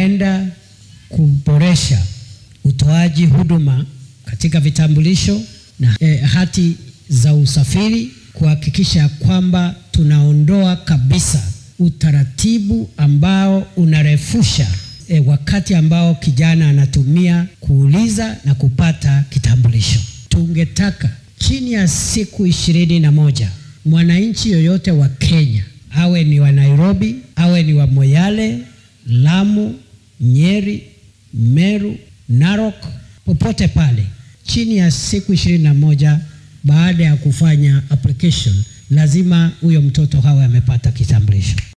tunaenda kuboresha utoaji huduma katika vitambulisho na eh, hati za usafiri kuhakikisha kwamba tunaondoa kabisa utaratibu ambao unarefusha eh, wakati ambao kijana anatumia kuuliza na kupata kitambulisho. Tungetaka chini ya siku ishirini na moja mwananchi yoyote wa Kenya awe ni wa Nairobi, awe ni wa Moyale, Lamu, Nyeri, Meru, Narok, popote pale, chini ya siku ishirini na moja baada ya kufanya application, lazima huyo mtoto hawe amepata kitambulisho.